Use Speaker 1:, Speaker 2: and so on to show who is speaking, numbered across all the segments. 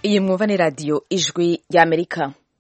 Speaker 1: iyi mwumva ni radiyo ijwi ry'amerika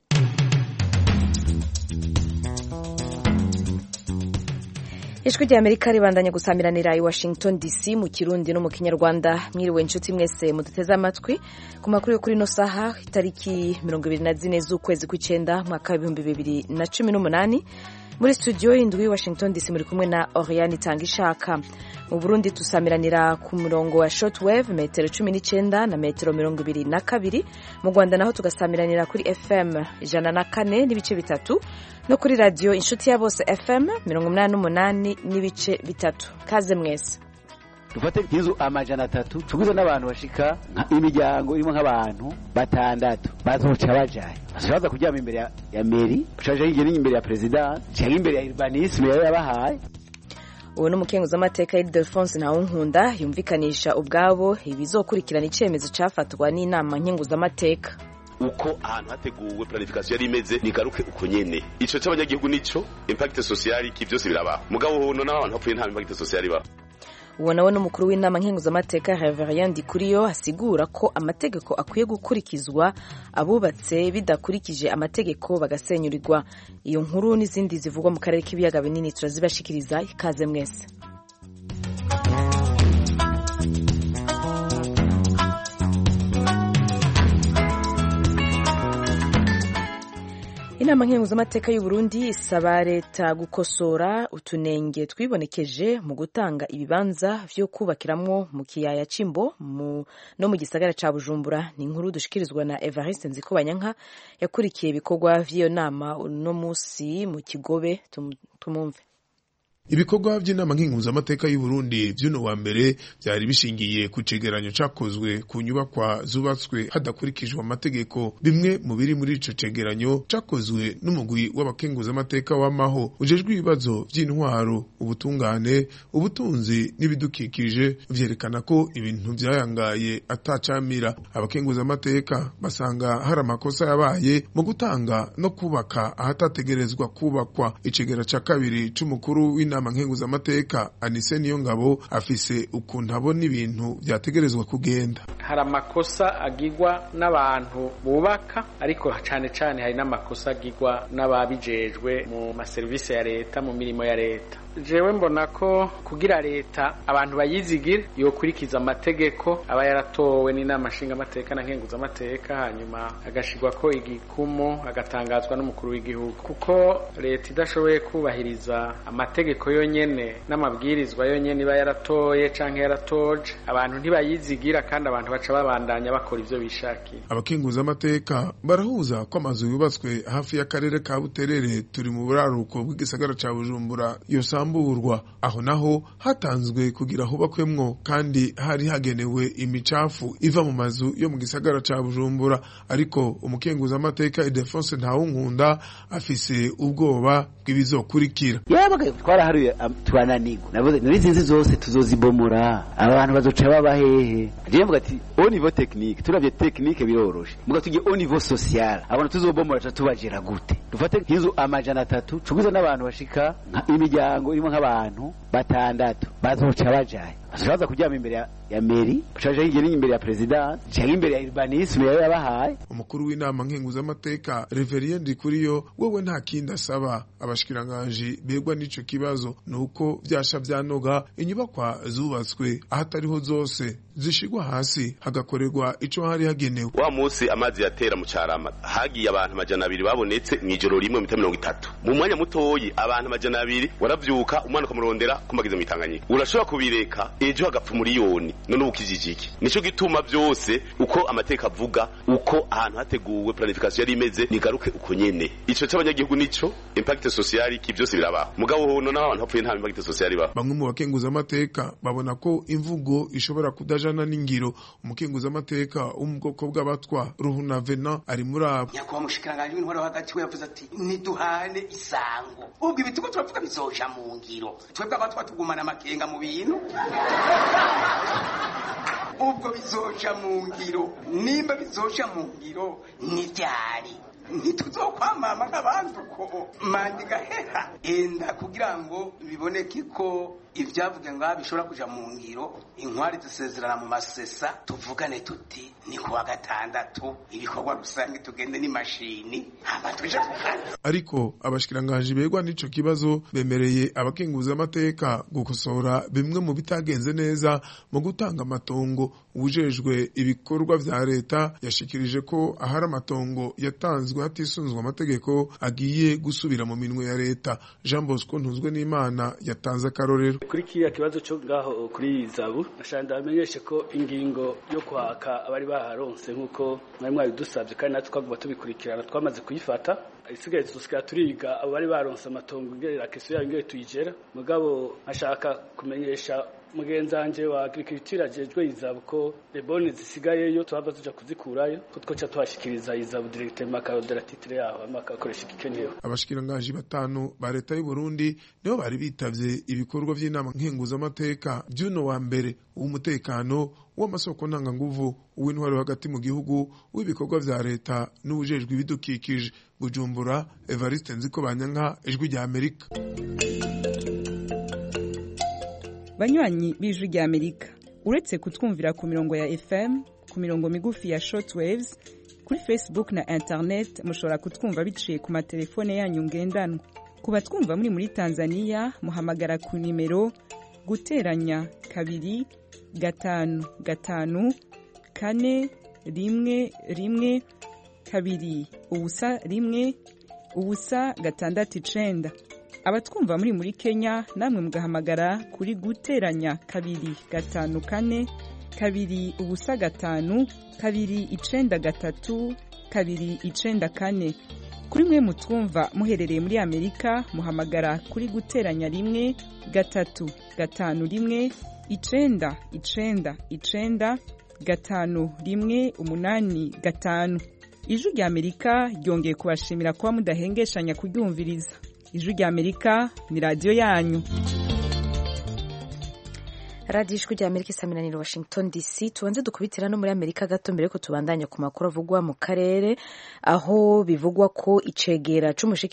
Speaker 1: ijwi ry'amerika ribandanya gusamiranira i washington dc mu kirundi no mu kinyarwanda mwiriwe inshuti mwese muduteze amatwi ku makuru yo kuri ino saha itariki mirongo ibiri na zine z'ukwezi kw'icyenda mwaka w'ibihumbi bibiri na cumi n'umunani muri studio indwi washington dc muri kumwe na oriane itanga ishaka mu burundi dusamiranira ku murongo wa shortwave metero cumi n'icyenda na metero mirongo ibiri na kabiri mu rwanda naho tugasamiranira kuri fm ijana na kane n'ibice bitatu no kuri radiyo inshuti ya bose fm mirongo umunani n'umunani n'ibice bitatu kaze mwese
Speaker 2: dufate nk'inzu amajana atatu tugwize n'abantu bashika imiryango irimo nk'abantu batandatu bazoca bajaye baza kuryama imbere ya, ya meri bacaja hirya n'imbere ya perezida canke imbere ya urbanisme yari yabahaye
Speaker 1: uwo ni umukenguzamateka Ildefonse Ntawunkunda yumvikanisha ubwabo ibizokurikirana icemezo cafatwa n'inama nkenguzamateka
Speaker 3: uko ahantu hateguwe planification yari imeze nigaruke uko nyene ico c'abanyagihugu nico impact social iki byose birabaho mugabo hono n'abantu hapfuye nta impact social ibaho
Speaker 1: uwo nawe n'umukuru w'inama nkenguzamateka Reverien Ndikuriyo asigura ko amategeko akwiye gukurikizwa abubatse bidakurikije amategeko bagasenyurirwa iyo nkuru n'izindi zivugwa mu karere k'ibiyaga binini turazibashikiriza ikaze mwese inama nkenguzamateka y'u Burundi isaba leta gukosora utunenge twibonekeje mu gutanga ibibanza vyo kubakiramwo mu kiyaya c'imbo no mu gisagara ca bujumbura ni inkuru dushikirizwa na evariste nzikobanyanka yakurikiye ibikorwa vy'iyo nama uno musi mu kigobe tumumve
Speaker 4: ibikorwa by'inama nkenguzamateka y'u Burundi vy'uno wa mbere vyari bishingiye ku cegeranyo cakozwe ku nyubakwa zubatswe hadakurikijwe amategeko bimwe mu biri muri ico cegeranyo cakozwe n'umugwi w'abakenguzamateka w'amaho ujejwe ibibazo vy'intwaro ubutungane ubutunzi n'ibidukikije vyerekana ko ibintu vyayangaye atacamira abakenguzamateka basanga hari amakosa yabaye mu gutanga no kubaka ahatategerezwa kubakwa icegera ca kabiri c'umukuru w'inama inama nkenguzamateka Anise Niyongabo afise ukuntu abona ibintu vyategerezwa kugenda
Speaker 5: hari amakosa agirwa n'abantu bubaka ariko cane cane hari n'amakosa agirwa n'ababijejwe mu maserivisi ya leta mu mirimo ya leta jewe mbona ko kugira leta abantu bayizigire yokurikiza amategeko aba yaratowe n'inama nshingamateka na nkenguzamateka hanyuma agashirwa ko igikumu agatangazwa n'umukuru w'igihugu kuko leta idashoboye kubahiriza amategeko yonyene n'amabwirizwa yonyene iba yaratoye canke yaratoje abantu ntibayizigira kandi abantu baca babandanya bakora ivyo bishakiye
Speaker 4: abakenguzamateka barahuza ko amazu yubatswe hafi y'akarere ka buterere turi mu buraruko bw'igisagara ca bujumbura yosamburwa aho naho hatanzwe kugira hubakwemwo kandi hari hagenewe imicafu iva mu mazu yo mu gisagara ca bujumbura ariko umukenguzamateka Ildefonse Ntawunkunda afise ubwoba bw'ibizokurikira
Speaker 2: yabagaye twaraharuye turananirwa navuze n'izi nzi zose tuzozibomora abantu bazoca baba hehe jewe mvuga ati au niveau technique turavye technique biroroshe muga tujye au niveau social abantu tuzobomora ca tubajera gute dufate nk'inzu amajana atatu tugwize n'abantu bashika imiryango irimo nk'abantu batandatu bazoca bajaye baza kuryama imbere ya, ya meri bacaja hirya n'imbere ya perezida canke imbere ya urbanisme yari yabahaye
Speaker 4: umukuru w'inama nkenguzamateka Reverien Ndikuriyo wewe nta kindi asaba abashikiranganji begwa n'ico kibazo nuko vyasha vyanoga inyubakwa zubatswe ahatariho zose zishigwa hasi hagakorerwa ico hari hagenewe
Speaker 3: wa musi amazi yatera mu carama hagiye abantu amajana abiri babonetse mw'ijoro rimwe mita mirongo itatu mu mwanya mutoyi abantu amajana abiri waravyuka umwana ukamurondera kumagize mw'itanganyika urashobora kubireka ejo hagapfa umuriyoni none ubu ukijije iki nico gituma vyose uko amateka avuga uko ahantu hateguwe planification yari imeze nigaruke uko nyene ico c'abanyagihugu nico impact social iki byose birabaho mugabo hono n'abantu hapfuye nta impact social ibaho
Speaker 4: bamwe mu bakenguzamateka babona ko imvugo ishobora kudajana n'ingiro umukenguzamateka wo mu bwoko bw'abatwa ruhuna vena ari muri abo
Speaker 6: nyakubahwa mushikiranganje w'intwaro hagati we yavuze ati niduhane isango ubwo ibitugu turavuga bizoja mu ngiro twebwe abatwa tugumana amakenga mu bintu ubwo bizoja mu ngiro nimba bizoja mu ngiro ni ryari ntituzokwamama nk'abandi uko manda igaheha enda kugira ngo biboneke ko ibyavuga ngaha bishobora kuja mu ngiro inkwari dusezerana mu masesa tuvugane tuti ni kuwa gatandatu ibikorwa rusange tugende n'imashini hama tuje kukazi
Speaker 4: ariko abashikiranganji begwa n'ico kibazo bemereye abakenguza amateka gukosora bimwe mu bitagenze neza mu gutanga amatongo ubujejwe ibikorwa vya leta yashikirije ko ahari amatongo yatanzwe hatisunzwe amategeko agiye gusubira mu minwe ya leta Jean Bosco Ntuzwe n'Imana yatanze akarorero
Speaker 7: kuri kiriya kibazo cyo ngaho kuri zabu nashaka ndamenyeshe ko ingingo yo kwaka abari baharonse nk'uko mwari mwabidusabye kandi natwe twaguma tubikurikirana twamaze kuyifata isigaye tusikara turiga abo bari baronse amatongo ngerera keso yayo ngere tuyigera mugabo nkashaka kumenyesha mugenzi wanje wa agriculture ajejwe izabu ko leboni zisigayeyo tuhava tuja kuzikurayo ko twoca tuhashikiriza izabu directement akarodera titre yaho hama akakoresha igikenewe
Speaker 4: abashikiranganji batanu ba leta y'u Burundi nibo bari bitavye ibikorwa vy'inama nkenguzamateka by'uno wa mbere w'umutekano w'amasoko ntanganguvu uw'intwaro hagati mu gihugu w'ibikorwa vya leta n'ubujejwe ibidukikije Bujumbura Evariste Nziko Banyanka ijwi rya Amerika
Speaker 8: banywanyi b'ijwi rya amerika uretse kutwumvira ku mirongo ya fm ku mirongo migufi ya shortwaves kuri facebook na internet mushobora kutwumva biciye ku matelefone yanyu ngendanwa ku batwumva muri muri tanzania muhamagara ku nimero guteranya kabiri gatanu gatanu kane rimwe rimwe kabiri ubusa rimwe ubusa gatandatu icenda abatwumva muri muri kenya namwe mugahamagara kuri guteranya kabiri gatanu kane kabiri ubusa gatanu kabiri icenda gatatu kabiri icenda kane kuri mwe mutwumva muherereye muri amerika muhamagara kuri guteranya rimwe gatatu gatanu rimwe icenda icenda icenda gatanu rimwe umunani gatanu ijwi rya amerika ryongeye kubashimira kuba mudahengeshanya kuryumviriza ijwi rya amerika ni radiyo yanyu
Speaker 1: radiyo ijwi rya amerika isaminaniro washington dc tubanze dukubitira no muri amerika gato mbere ko tubandanya ku makuru avugwa mu karere aho bivugwa ko icegera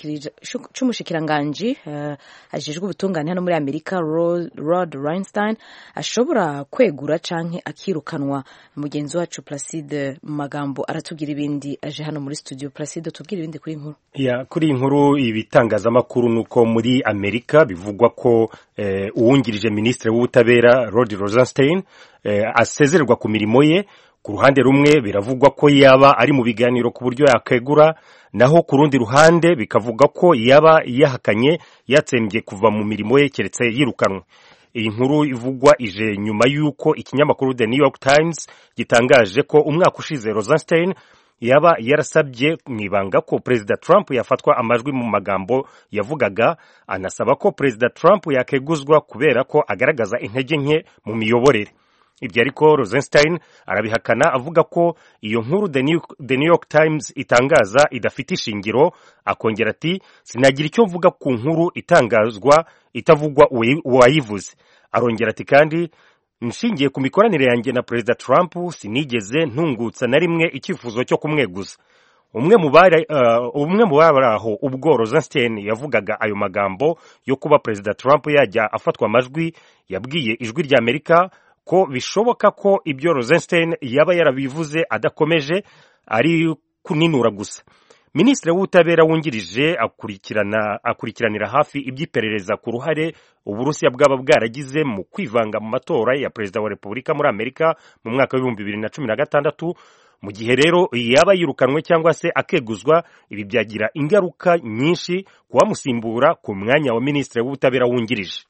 Speaker 1: c'umushikiranganji uh, ajejwe ubutungane hano muri amerika rod reinstein ashobora kwegura canke akirukanwa mugenzi wacu placide mu magambo aratubwira ibindi aje hano muri studio placide tubwira ibindi kuri inkuru
Speaker 9: ya kuri inkuru ibitangazamakuru nuko muri amerika bivugwa ko eh, uwungirije ministre w'ubutabera Rod Rosenstein eh, asezererwa ku mirimo ye ku ruhande rumwe biravugwa ko yaba ari mu biganiro ku buryo yakegura naho ku rundi ruhande bikavuga ko yaba yahakanye yatsembye kuva mu mirimo ye keretse yirukanwe iyi nkuru ivugwa ije nyuma y'uko ikinyamakuru The New York Times gitangaje ko umwaka ushize Rosenstein yaba yarasabye mu ibanga ko perezida Trump yafatwa amajwi mu magambo yavugaga anasaba ko perezida Trump yakeguzwa kubera ko agaragaza intege nke mu miyoborere ibyo ariko Rosenstein arabihakana avuga ko iyo nkuru The New York Times itangaza idafite ishingiro akongera ati sinagira icyo mvuga ku nkuru itangazwa itavugwa uwayivuze arongera ati kandi nshingiye ku mikoranire yanjye na perezida Trump sinigeze ntungutsa na rimwe icyifuzo cyo kumweguza umwe mu bari umwe mu bari aho ubwo Rosenstein yavugaga ayo magambo yo kuba perezida Trump yajya afatwa amajwi yabwiye ijwi rya Amerika ko bishoboka ko ibyo Rosenstein yaba yarabivuze adakomeje ari kuninura gusa minisitiri w'ubutabera wungirije akurikirana akurikiranira hafi iby'iperereza ku ruhare uburusiya bwaba bwaragize mu kwivanga mu matora ya perezida wa repubulika muri amerika mu mwaka w'ibihumbi bibiri na cumi na gatandatu mu gihe rero yaba yirukanwe cyangwa se akeguzwa ibi byagira ingaruka nyinshi ku bamusimbura ku mwanya wa minisitiri w'ubutabera wungirije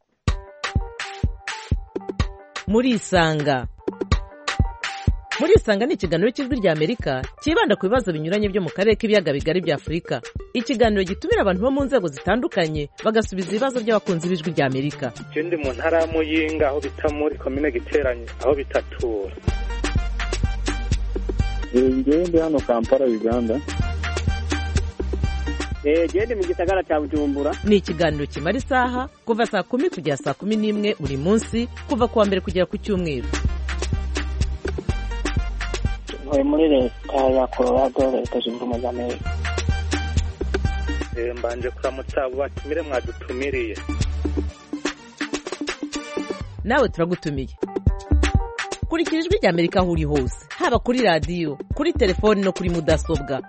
Speaker 10: murisanga murisanga ni ikiganiro cy'ijwi rya amerika cyibanda ku bibazo binyuranye byo mu karere k'ibiyaga bigari bya afurika ikiganiro gitumira abantu bo mu nzego zitandukanye bagasubiza ibibazo by'abakunzi b'ijwi rya amerika
Speaker 11: icyo ndi mu ntara ya muyinga aho bita muri komine giteranye aho bitatura
Speaker 12: ngewe ndi hano kampala uganda
Speaker 13: gende mu gisagara cya bujumbura
Speaker 10: ni ikiganiro kimara isaha kuva saa kumi kugera saa kumi n'imwe buri munsi kuva ku wa mbere kugera ku cyumweru
Speaker 14: ntuye muri leta ya colorado leta zunze ubumwe za amerika
Speaker 11: mbanje kuramutsa abo batumire mwadutumiriye
Speaker 10: nawe turagutumiye kurikira ijwi rya amerika aho uri hose haba kuri radiyo kuri telefoni no kuri mudasobwa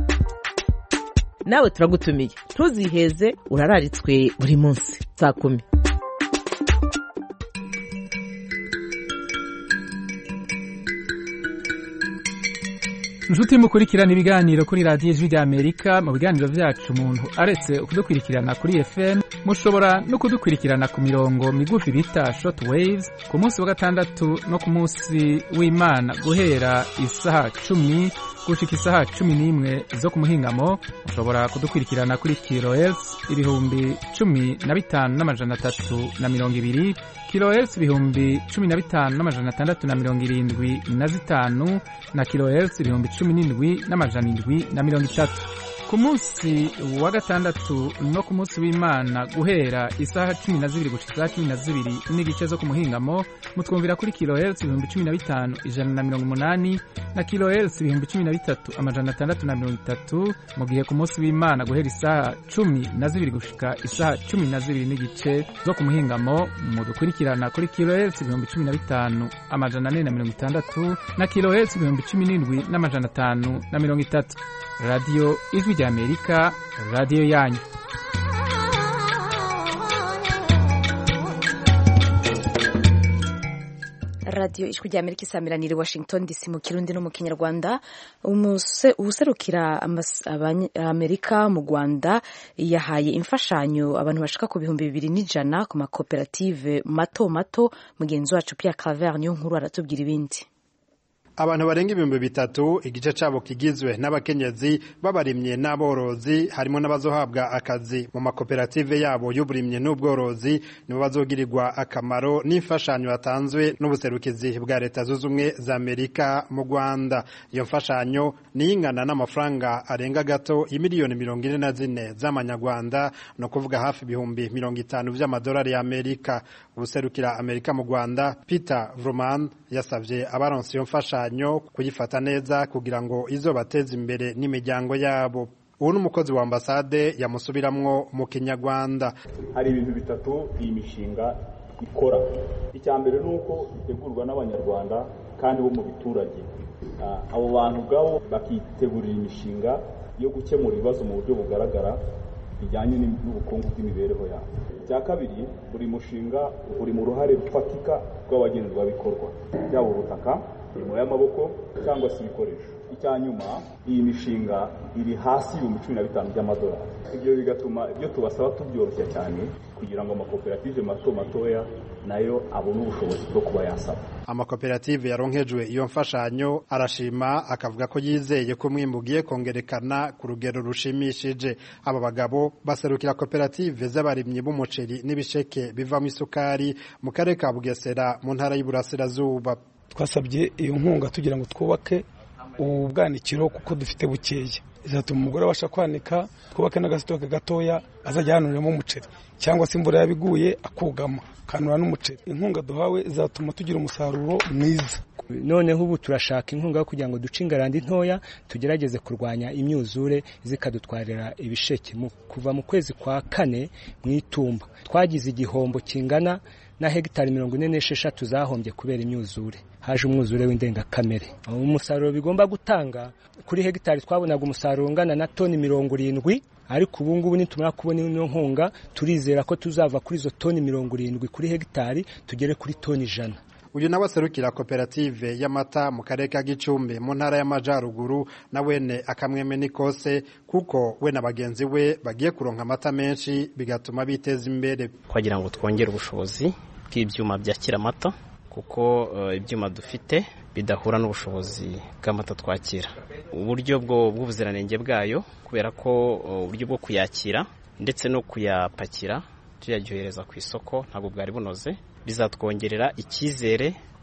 Speaker 10: nawe turagutumiye ntuziheze urararitswe buri munsi saa kumi
Speaker 15: inshuti mukurikirana ibiganiro kuri radiyo ijwi rya amerika mu biganiro byacu umuntu aretse kudukurikirana kuri fm mushobora no kudukurikirana ku mirongo migufi bita short waves ku munsi wa gatandatu no ku munsi w'imana guhera isaha cumi gushika isaha cumi n'imwe zo ku muhingamo mushobora kudukurikirana kuri kilohertz ibihumbi cumi na bitanu n'amajana atatu na mirongo ibiri kilohertz ibihumbi cumi na bitanu n'amajana atandatu na mirongo irindwi na zitanu na kilohertz ibihumbi cumi n'indwi n'amajana indwi na mirongo itatu ku munsi wa gatandatu no ku munsi w'imana guhera isaha cumi na zibiri gushika isaha cumi na zibiri n'igice zo ku muhingamo mutwumvira kuri kilohertz ibihumbi cumi na bitanu ijana na mirongo umunani na kilohertz ibihumbi cumi na bitatu amajana atandatu na mirongo itatu mu gihe ku munsi w'imana guhera isaha cumi na zibiri gushika isaha cumi na zibiri n'igice zo ku muhingamo mudukurikirana kuri kilohertz ibihumbi cumi na bitanu amajana ane na mirongo itandatu na kilohertz ibihumbi cumi n'indwi n'amajana atanu na mirongo itatu radiyo ijwi rya amerika radiyo yanyu
Speaker 1: radiyo ijwi rya amerika isamiraniye washington dc mu kirundi no mu kinyarwanda ubuserukira amerika mu rwanda yahaye imfashanyo abantu bashika ku bihumbi bibiri n'ijana ku makoperative mato mato mugenzi wacu Pierre Claver niyo nkuru aratubwira ibindi
Speaker 16: abantu barenga ibihumbi bitatu igice cyabo kigizwe n'abakenyezi b'abarimye n'aborozi harimo n'abazohabwa akazi mu makoperative yabo y'uburimye n'ubworozi nibo bazogirirwa akamaro n'imfashanyo yatanzwe n'ubuserukizi bwa leta zunze ubumwe za amerika mu rwanda iyo mfashanyo niyo ingana n'amafaranga arenga gato imiliyoni mirongo ine na zine z'amanyarwanda ni ukuvuga hafi ibihumbi mirongo itanu by'amadolari y'amerika ubuserukira amerika mu rwanda peter vroman yasabye abaronse iyo mfashanyo kuyifata neza kugira ngo izobateze imbere n'imiryango yabo ubu ni umukozi wa ambasade yamusubiramwo mu kinyarwanda
Speaker 17: hari ibintu bitatu iyi mishinga ikora icya mbere ni uko itegurwa n'abanyarwanda kandi bo mu biturage abo bantu ubwabo bakitegurira imishinga yo gukemura ibibazo mu buryo bugaragara bijyanye n'ubukungu bw'imibereho yabo icya kabiri buri mushinga uri mu ruhare rufatika rw'abagenzwabikorwa byaba ubutaka imirimo y'amaboko cyangwa se ibikoresho icya nyuma iyi mishinga iri hasi y'ibihumbi cumi na bitanu by'amadolari ibyo bigatuma ibyo tubasaba tubyoroshya cyane kugira ngo amakoperative mato matoya nayo abone ubushobozi bwo kuba yasaba
Speaker 16: amakoperative yaronkejwe iyo mfashanyo arashima akavuga ko yizeye ko umwimbu ugiye kongerekana ku rugero rushimishije aba bagabo baserukira koperative z'abarimyi b'umuceri n'ibisheke bivamo isukari mu karere ka bugesera mu ntara y'uburasirazuba
Speaker 18: twasabye iyo nkunga tugira ngo twubake ubwanikiro kuko dufite bukeya izatuma umugore abasha kwanika twubake n'agasitoke gatoya azajya yanuriramo umuceri cyangwa se imvura yabiguye akugama akanura n'umuceri inkunga duhawe izatuma tugira umusaruro mwiza
Speaker 19: noneho ubu turashaka inkunga yo kugira ngo duce ingarandi ntoya tugerageze kurwanya imyuzure zikadutwarira ibisheke kuva mu kwezi kwa kane mu itumba twagize igihombo kingana na hegitari mirongo ine n'esheshatu zahombye kubera imyuzure haje umwuzure w'indengakamere umusaruro bigomba gutanga kuri hegitari twabonaga umusaruro ungana na toni mirongo irindwi ariko ubu ngubu nitumara kubona ino nkunga turizera ko tuzava kuri izo toni mirongo irindwi kuri hegitari tugere kuri toni ijana
Speaker 16: uyu nawe aserukira koperative y'amata mu karere ka gicumbi mu ntara y'amajyaruguru na wene akamweme n'ikose kuko we na bagenzi we bagiye kuronka amata menshi bigatuma biteza imbere
Speaker 20: kugira ngo twongere ubushobozi bw'ibyuma byakira amata kuko ibyuma dufite bidahura n'ubushobozi bw'amata twakira uburyo bw'ubuziranenge bwayo kubera ko uburyo bwo kuyakira ndetse no kuyapakira tuyaryohereza ku isoko ntabwo bwari bunoze bizatwongerera icyizere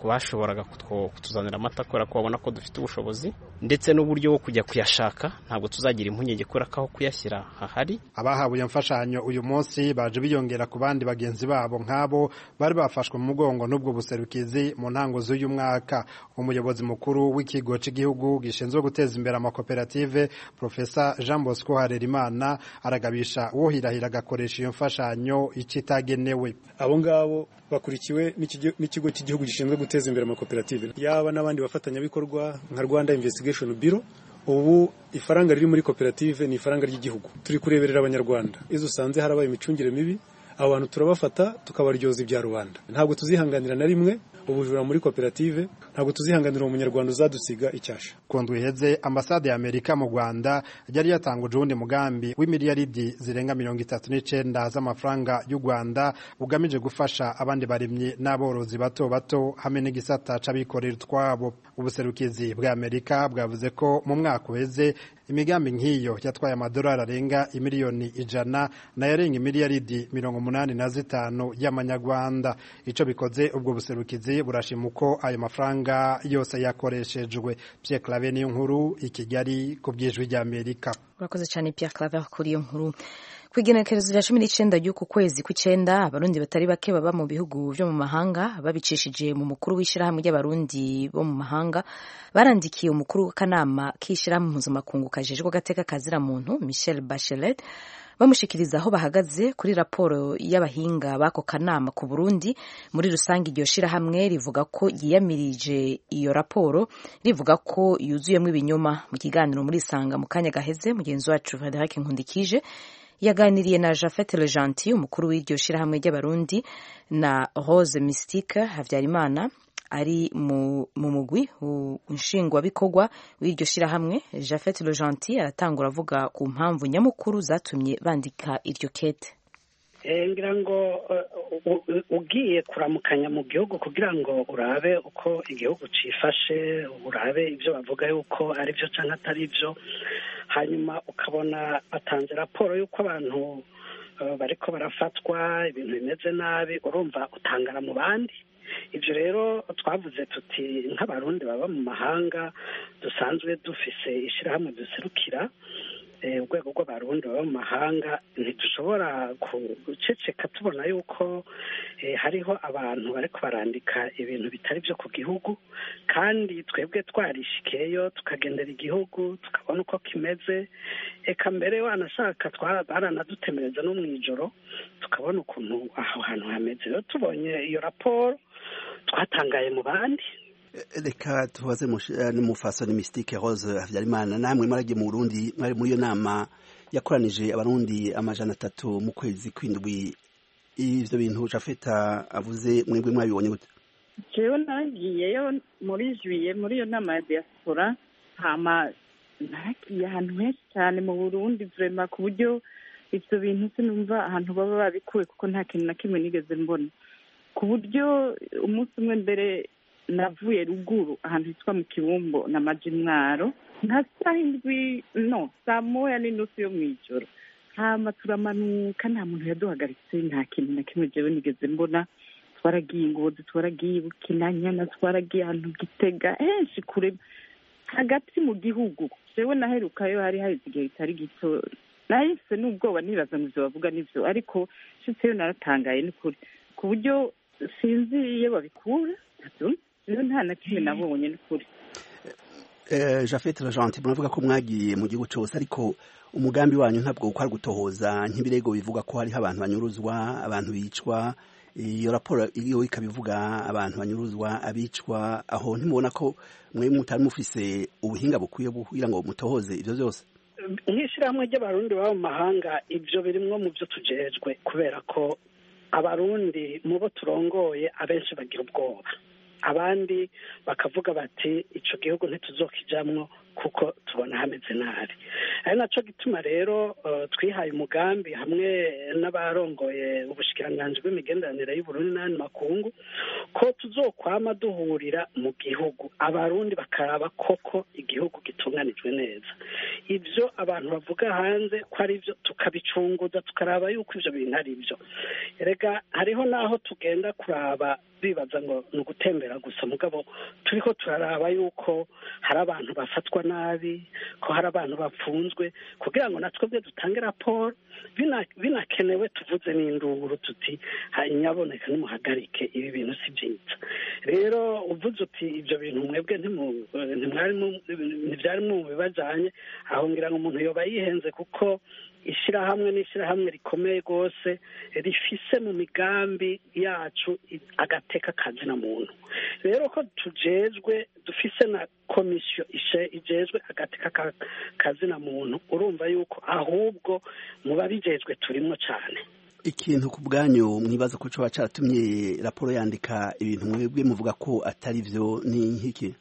Speaker 20: ku bashoboraga kutuzanira amata kubera ko babona ko dufite ubushobozi ndetse n'uburyo bwo kujya kuyashaka ntabwo tuzagira impungenge kubera ko aho kuyashyira hahari
Speaker 16: abahawe iyo mfashanyo uyu munsi baje biyongera ku bandi bagenzi babo nk'abo bari bafashwe mu mugongo n'ubwo buserukizi mu ntango z'uyu mwaka umuyobozi mukuru w'ikigo cy'igihugu gishinzwe guteza imbere amakoperative profesa jean bosco harerimana aragabisha uwohirahira agakoresha iyo mfashanyo icyo itagenewe
Speaker 21: abo ngabo bakurikiwe n'ikigo cy'igihugu gishinzwe guteza imbere amakoperative yaba n'abandi bafatanyabikorwa nka rwanda investigation bureau ubu ifaranga riri muri koperative ni ifaranga ry'igihugu turi kureberera abanyarwanda izo usanze harabaye imicungire mibi abo bantu turabafata tukabaryoza ibya rubanda ntabwo tuzihanganira na rimwe ubujura muri koperative ntabwo tuzihanganira umunyarwanda uzadusiga icyasha
Speaker 16: ku ndwi iheze ambasade ya amerika mu rwanda yari yatanguje uwundi mugambi w'imiliyaridi zirenga mirongo itatu n'icenda z'amafaranga y'u rwanda ugamije gufasha abandi barimyi n'aborozi bato bato hamwe n'igisata c'abikorera utwabo ubuserukizi bwa amerika bwavuze ko mu mwaka uheze imigambi nk'iyo yatwaye amadolari arenga imiliyoni ijana nayarenga imiliyaridi mirongo umunani na zitanu y'amanyarwanda ico bikoze ubwo buserukizi burashima uko ayo mafaranga yose yakoreshejwe Pierre Claver niyo nkuru i Kigali ku bw'ijwi ry'Amerika
Speaker 1: urakoze cyane Pierre Claver kuri iyo nkuru ku igenekerezo rya cumi n'icenda ry'uku kwezi kw'icenda abarundi batari bake baba mu bihugu vyo mu mahanga babicishije mu mukuru w'ishirahamwe ry'abarundi bo mu mahanga barandikiye umukuru w'akanama k'ishirahamwe mpuzamakungu kajejwe agateka kazira muntu Michel Bachelet bamushikiriza aho bahagaze kuri raporo y'abahinga b'ako kanama ku Burundi muri rusange iryo shirahamwe rivuga ko yiyamirije iyo raporo rivuga ko yuzuyemo ibinyoma mu kiganiro muri Sanga mu kanya gaheze mugenzi wacu Frederic Nkundikije yaganiriye na Jafet Le Gentil umukuru w'iryo shirahamwe ry'abarundi na Rose Mystique Havyarimana ari mu mugwi nshingwabikorwa w'iryo shirahamwe Jafet Le Gentil aratangura avuga ku mpamvu nyamukuru zatumye bandika iryo kete
Speaker 22: ngira ngo ugiye kuramukanya mu gihugu kugira ngo urabe uko igihugu cifashe urabe ibyo bavuga yuko ari byo cyangwa atari byo hanyuma ukabona batanze raporo y'uko abantu bariko barafatwa ibintu bimeze nabi urumva utangara mu bandi ibyo rero twavuze tuti nk'abarundi baba mu mahanga dusanzwe dufise ishyirahamwe duserukira urwego rw'abarundi baba mu mahanga ntidushobora guceceka tubona yuko hariho abantu bariko barandika ibintu bitari byo ku gihugu kandi twebwe twarishikiyeyo tukagendera igihugu tukabona uko kimeze eka mbere wanashaka baranadutemereza no mu ijoro tukabona ukuntu aho hantu hameze rero tubonye iyo raporo twatangaye mu bandi
Speaker 23: reka tubaze n'umufasoni mystique rose habyarimana namwe mwaragiye mu burundi mwari muri iyo nama yakoranije abarundi amajana atatu mu kwezi kw'indwi ivyo bintu jafeta avuze mwebwe mwabibonye gute
Speaker 24: jewe naragiyeyo muri juye muri iyo nama ya diaspora hama naragiye ahantu henshi cyane mu burundi vrema ku buryo ivyo bintu sinumva ahantu baba babikuwe kuko nta kintu na kimwe nigeze mbona ku buryo umunsi umwe mbere navuye ruguru ahantu hitwa mu kibumbo na maji mwaro nka saa indwi no saa moya n'inusu yo mu ijoro hama turamanuka nta muntu yaduhagaritse nta kintu na kimwe jewe nigeze mbona twaragiye ingozi twaragiye bukinanyana twaragiye ahantu gitega henshi kure hagati mu gihugu jewe naherukayo hari haheze igihe kitari gito nahise n'ubwoba nibaza ngo ivyo bavuga nivyo ariko nshitseyo naratangaye n'ukuri ku buryo sinzi iyo babikura rero nta na kimwe nabonye n'ukuri
Speaker 23: jafete ragenti muravuga ko mwagiye mu gihugu cyose ariko umugambi wanyu ntabwo ukora gutohoza nk'ibirego bivuga ko hariho abantu banyuruzwa abantu bicwa iyo raporo iyo ikabivuga abantu banyuruzwa abicwa aho ntimubona ko mwe mutari mufise ubuhinga bukwiye kugira ngo mutohoze ibyo byose
Speaker 22: nk'ishyirahamwe ry'abarundi baba mu mahanga ibyo birimwo mu byo tujejwe kubera ko abarundi mu bo turongoye abenshi bagira ubwoba abandi bakavuga bati icyo gihugu ntituzokijamwo kuko tubona hameze nabi ari nacyo gituma rero twihaye umugambi hamwe n'abarongoye ubushikiranganji bw'imigenderanire y'uburundi n'andi makungu ko tuzokwama duhurira mu gihugu abarundi bakaraba koko igihugu gitunganijwe neza ibyo abantu bavuga hanze ko ari byo tukabicunguza tukaraba yuko ibyo bintu ari byo rega hariho n'aho tugenda kuraba bibaza ngo ni ugutembera kwiyongera gusa mugabo turiko turaraba yuko hari abantu bafatwa nabi ko hari abantu bapfunzwe kugira ngo natwebwe dutange raporo bina- binakenewe tuvuze n'induru tuti nyaboneka nimuhagarike ibi bintu si byiza rero uvuze uti ibyo bintu mwebwe ntimu- ntimwari mu- ntibyari mu bibajanye aho ngira ngo umuntu yoba yihenze kuko ishyirahamwe n'ishyirahamwe rikomeye rwose rifise mu migambi yacu i- agateka kazina muntu rero ko tujejwe dufise na komisiyo ishe- ijejwe agateka ka- kazina muntu urumva yuko ahubwo mu babijejwe turimwo cyane
Speaker 23: ikintu ku bwanyu mwibaza ko coba caratumye raporo yandika ibintu mwebwe muvuga ko atari vyo ni nk'iki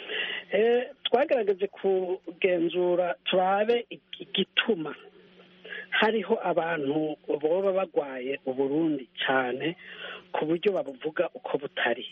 Speaker 22: Eh, twagerageje kugenzura turabe igituma hariho abantu boba bagwaye uburundi cyane ku buryo babuvuga uko butari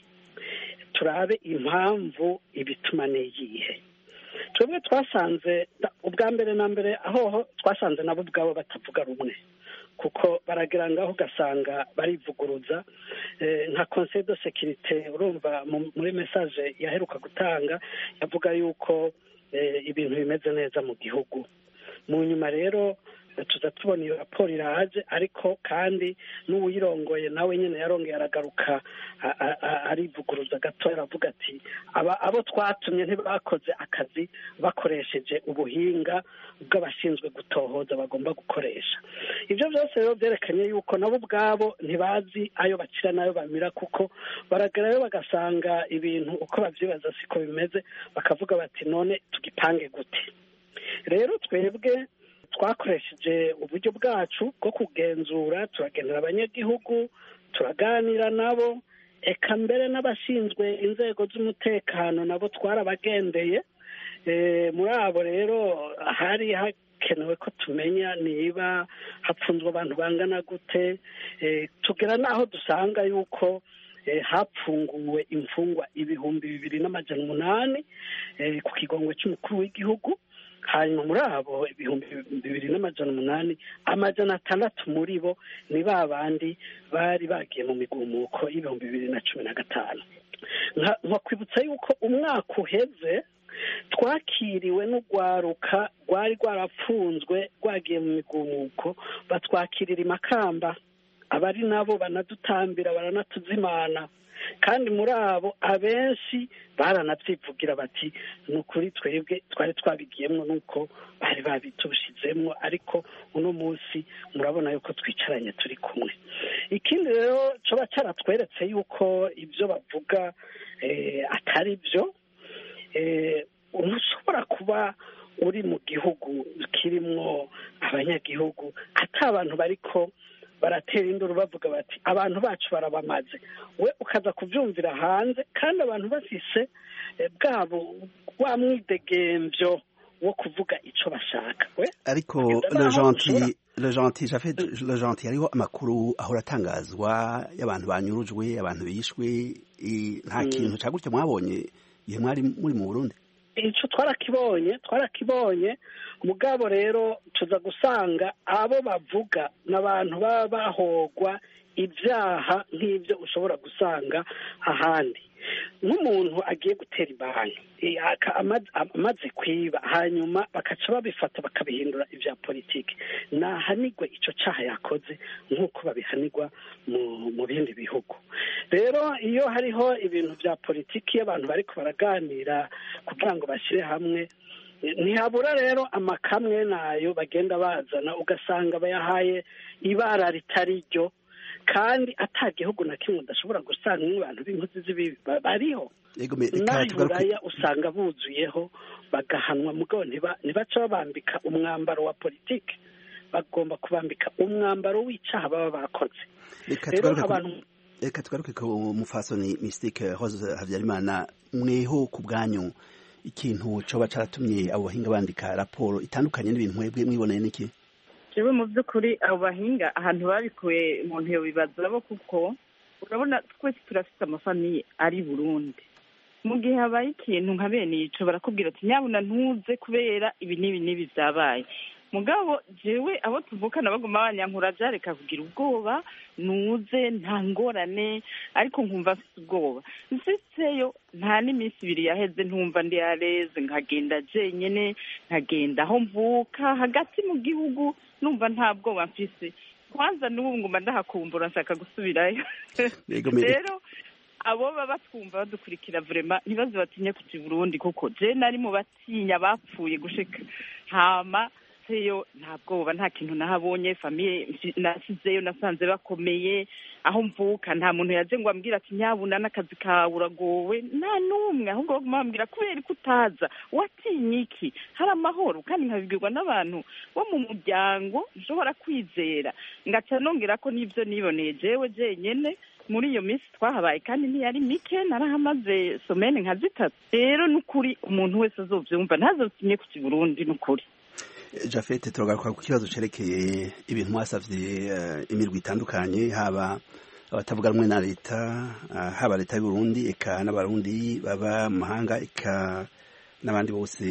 Speaker 22: turabe impamvu ibituma n'iyihe twebwe twasanze da- ubwa mbere na mbere aho twasanze nabo ubwabo batavuga rumwe kuko baragira ngaho ugasanga barivuguruza eh, nka conseil de sécurité urumva mu- muri message yaheruka gutanga yavuga yuko eh, ibintu bimeze neza mu gihugu mu nyuma rero eh, tuza tubona iyo raporo iraje ariko kandi n'uwirongoye nawe nyine yarongeye aragaruka a- a- a- arivuguruza gato aravuga ati aba abo twatumye ntibakoze akazi bakoresheje ubuhinga bw'abashinzwe gutohoza bagomba gukoresha ibyo byose rero byerekanye yuko nabo ubwabo ntibazi ayo bakira n'ayo bamira kuko baragerayo bagasanga ibintu uko babyibaza siko bimeze bakavuga bati none tugipange gute rero twebwe twakoresheje uburyo bwacu bwo kugenzura turagendera abanyagihugu turaganira nabo eka mbere n'abashinzwe inzego z'umutekano nabo twarabagendeye Eh, muri abo rero hari hakenewe ko tumenya niba hapfunzwe abantu bangana gute Eh, tugera n'aho dusanga yuko eh, hapfunguwe imfungwa ibihumbi bibiri n'amajana umunani eh, ku kigongwe cy'umukuru w'igihugu hanyuma muri abo ibihumbi bibiri n'amajana umunani amajana atandatu muri bo ni ba bandi bari bagiye mu migumuko y'ibihumbi bibiri na cumi na gatanu Nka- nkakwibutsa yuko umwaka uheze twakiriwe n'urwaruka rwari rwarapfunzwe rwagiye mu migumuko batwakirira i makamba abari nabo banadutambira baranatuzimana kandi muri abo abenshi baranabyivugira bati ni ukuri twebwe twari twabigiyemo nuko bari babitushizemo ariko uno munsi murabona yuko twicaranye turi kumwe ikindi rero coba cyaratweretse yuko ibyo bavuga eh, atari byo eh, ushobora kuba uri mu gihugu kirimwo abanyagihugu ati abantu bariko baratera induru bavuga bati abantu bacu barabamaze we ukaza kubyumvira hanze kandi abantu bafise eh, bwabo wa mwidegemvyo wo kuvuga ico bashaka we
Speaker 23: ariko
Speaker 22: kugeza
Speaker 23: le
Speaker 22: n'aho
Speaker 23: gentil
Speaker 22: ushobora-
Speaker 23: le gentil Japhet le gentil hariho amakuru ahora atangazwa y'abantu banyurujwe abantu bishwe i- nta
Speaker 22: Mm.
Speaker 23: kintu ca gutya mwabonye igihe mwari muri mu Burundi
Speaker 22: ico twarakibonye twarakibonye mugabo rero tuza gusanga abo bavuga n'abantu baba bahogwa ibyaha nk'ibyo ushobora gusanga ahandi nk'umuntu agiye gutera ibanki eh, aka- ama- amaze kwiba hanyuma bakaca babifata bakabihindura ibya politiki nahanigwe ico caha yakoze nk'uko babihanirwa mu mu bindi bihugu rero iyo hariho ibintu bya politiki iyo abantu bariko baraganira kugira ngo bashyire hamwe ntihabura rero amakamwe nayo bagenda bazana ugasanga bayahaye ibara ritari ryo kandi ata gihugu na kimwe udashobora gusanga abantu b'inkozi z'ibibi ba- bariho
Speaker 23: Yego me- reka
Speaker 22: n'aho
Speaker 23: tugaruke
Speaker 22: iburaya usanga buzuyeho bagahanwa mugabo ntiba- ntibaca babambika umwambaro wa politiki bagomba kubambika umwambaro w'icaha baba bakoze
Speaker 23: reka
Speaker 22: rero
Speaker 23: tugaruke ku-
Speaker 22: abantu
Speaker 23: reka tugaruke ku mufasoni mystique Rose Habyarimana mweho ku bwanyu ikintu coba caratumye abo bahinga bandika raporo itandukanye n'ibintu mwebwe mwiboneye n'iki
Speaker 24: jewe mu by'ukuri abo bahinga ahantu babikuye umuntu yobibaza bo kuko urabona twese turafite amafamiye ari i burundi mu gihe habaye ikintu nka bene ico barakubwira ati nyabuna ntuze kubera ibi n'ibi n'ibi byabaye mugabo jewe abo tuvukana baguma banyankura byareka kugira ubwoba nuze nta ngorane ariko nkumva mfite ubwoba nsitseyo nta n'iminsi ibiri yaheze ntumva ndi yareze nkagenda jenyene nkagenda aho mvuka hagati mu gihugu numva nta bwoba mfise kwanza n'ubu nguma ndahakumbura nshaka gusubirayo rero abo baba batwumva badukurikira vrema ntibaze batinye kuja i burundi kuko je nari mu batinya bapfuye gushika hama seyo nta bwoba nta kintu nahabonye famiye nasizeyo nasanze bakomeye aho mvuka nta muntu yaje ngo ambwira ati nyabuna n'akazi kawe uragowe nta n'umwe ahubwo baguma bambwira kubera ko utaza watinye iki hari amahoro kandi nkabibwirwa n'abantu bo mu muryango nshobora kwizera ngaca nongera ko n'ibyo niboneye jewe jenyene muri iyo minsi twahabaye kandi ntiyari mike narahamaze somene nka zitatu rero n'ukuri umuntu wese azovyumva ntazotinye ku kiburundi n'ukuri
Speaker 23: jafete turagaruka ku kibazo cerekeye ibintu mwasavye uh, imirwi itandukanye haba abatavuga rumwe na leta uh, haba leta y'u Burundi eka n'abarundi baba mu mahanga eka n'abandi bose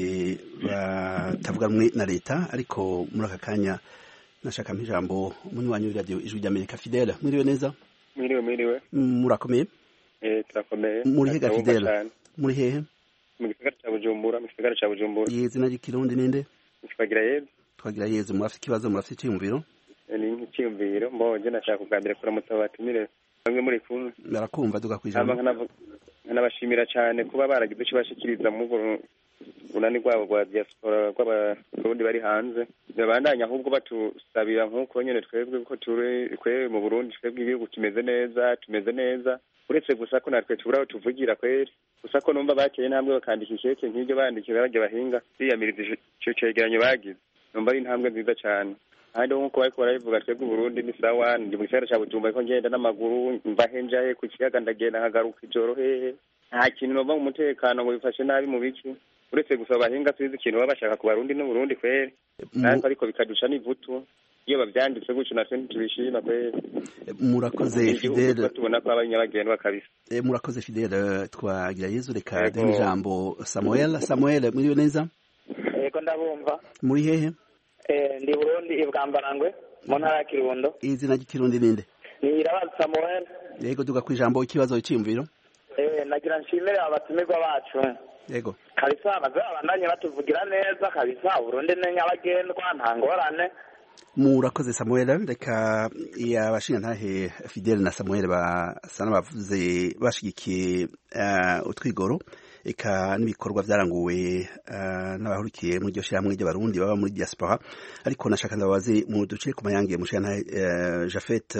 Speaker 23: batavuga rumwe na leta ariko muri aka kanya nashaka ijambo umunywanyi w'iradiyo ijwi ry'amerika fidele mwiriwe neza
Speaker 2: mwiriwe mwiriwe
Speaker 23: murakomeye
Speaker 2: eh turakomeye
Speaker 23: muri hega fidele muri hehe
Speaker 2: mu gisagara ca bujumbura mu gisagara ca bujumbura
Speaker 23: izina ry'ikirundi ninde
Speaker 2: twagira yezu
Speaker 23: twagira yezu murafite ikibazo murafite icyiyumviro
Speaker 2: ni nk'icyiyumviro mbonye nashaka kuganira kuramutsa batumire bamwe muri kumwe
Speaker 23: barakumva duka ku ijambo
Speaker 2: nkanabashimira cyane kuba baragize icyo bashikiriza mu bunani rwabo rwa diaspora rw'abarundi bari hanze babandanya ahubwo batusabira nk'uko nyine twebwe ko turi twebwe mu burundi twebwe igihugu kimeze neza tumeze neza uretse gusa ko natwe tubura aho tuvugira kweri gusa ko numva bakeye intambwe bakandika ikeke nk'ibyo bandikira bajya bahinga biyamiriza icyo cegeranyo bagize numva ari intambwe nziza cyane ahandi nk'uko bariko barabivuga twebwe uburundi ni sawa ndi mu gisagara ca bujumbura ariko ngenda n'amaguru mva henjahe ku kiyaga ndagenda nkagaruka ijoro hehe nta kintu nova mu mutekano ngo bifashe nabi mu biki uretse gusa abahinga tuzi ikintu baba bashaka ku barundi n'uburundi kweri ariko ariko bikadusha n'ivutu iyo bavyanditse gutyo natwe ntitubishima kweri
Speaker 23: murakoze fidele
Speaker 2: tubona ko aba nyabagendwa kabisa
Speaker 23: murakoze fidele twagira yezu reka duhe ijambo samuel samuel mwiriwe neza
Speaker 3: yego ndabumva
Speaker 23: muri hehe
Speaker 3: ndi burundi ibwambarangwe mu ntara ya kirundo
Speaker 23: izina ry'ikirundi ninde
Speaker 3: ni irabazi samuel
Speaker 23: yego duga ku ijambo ikibazo cyiyumviro
Speaker 3: nagira nshimire abatumirwa bacu
Speaker 23: yego
Speaker 3: kabisa baze babandanye batuvugira neza kabisa burundi ni nyabagendwa nta ngorane
Speaker 23: murakoze samuel reka abashingantahe fidele na samuel basa n'abavuze bashigikiye utwigoro eka n'ibikorwa byaranguwe n'abahurikiye muri iryo shyirahamwe ry'abarundi baba muri diaspora ariko nashaka ndababaze mu duce ku mayange mushingantahe jafet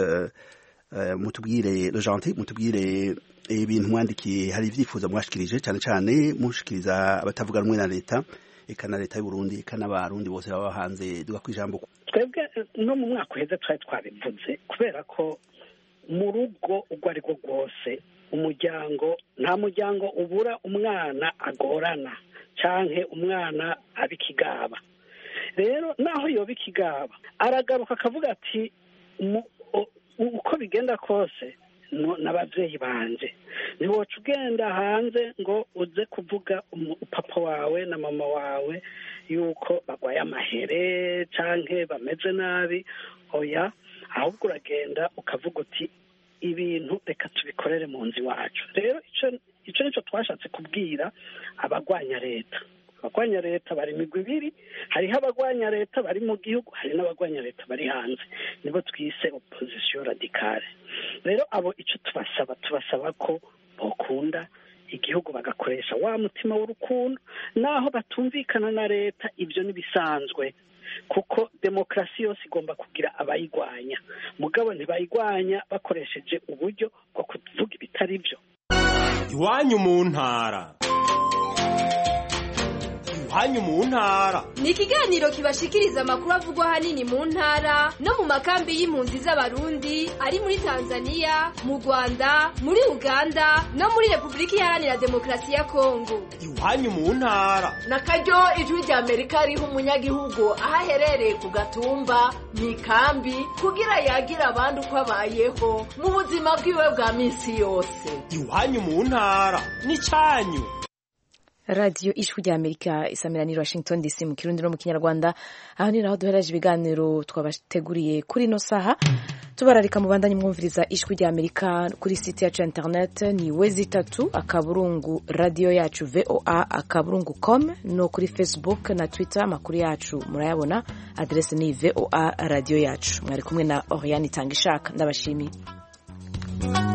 Speaker 23: mutubwire lejanti mutubwire ibintu mwandikiye hari ibyifuzo mwashikirije cyane cyane mushikiriza abatavuga rumwe na leta eka na leta y'u Burundi eka n'abarundi bose baba hanze duga kwijambo
Speaker 22: twebwe no mu mwaka uheze twari twabivuze kubera ko mu rugo urwo ari rwo rwose umuryango nta muryango ubura umwana agorana canke umwana aba ikigaba rero naho yoba ikigaba aragaruka akavuga ati uko bigenda kose n'ababyeyi banje ntiwoca ugenda hanze ngo uze kuvuga papa wawe na mama wawe yuko barwaye amahere canke bameze nabi oya ahubwo uragenda ukavuga uti ibintu reka tubikorere mu nzu iwacu rero icyo nicyo twashatse kubwira abagwanya leta abagwanya leta bari imigwi ibiri hariho abagwanya leta bari mu gihugu hari n'abagwanya leta bari hanze nibo twise opozisiyo radikale rero abo icyo tubasaba tubasaba ko bakunda igihugu bagakoresha wa mutima w'urukundo naho batumvikana na leta ibyo ntibisanzwe kuko demokarasi yose igomba kugira abayigwanya mugabo ntibayigwanya bakoresheje uburyo bwo kuvuga ibitari byo
Speaker 5: iwanyu mu ntara iwanyu mu ntara
Speaker 6: ni ikiganiro kibashikiriza amakuru avugwa ahanini mu ntara no mu makambi y'impunzi z'abarundi ari muri tanzania mu rwanda muri uganda no muri repubulika iharanira demokarasi ya kongo
Speaker 5: iwanyu mu ntara
Speaker 25: na karyo ijwi rya amerika riha umunyagihugu aho aherereye ku gatumba mu ikambi kugira yagire abandi uko abayeho mu buzima bwiwe bwa minsi yose
Speaker 5: iwanyu mu ntara ni cyanyu
Speaker 1: radiyo ijwi rya amerika isamirani washington dc mu kirundi no mu kinyarwanda aho ni naho duhereje ibiganiro twabateguriye kuri ino saha tubararika mu bandanye mwumviriza ijwi rya amerika kuri site yacu ya internet ni wezi itatu akaburungu radiyo yacu voa akaburungu com no kuri facebook na twitter amakuru yacu murayabona aderese ni voa radiyo yacu mwari kumwe na oriane itanga ishaka ndabashimiye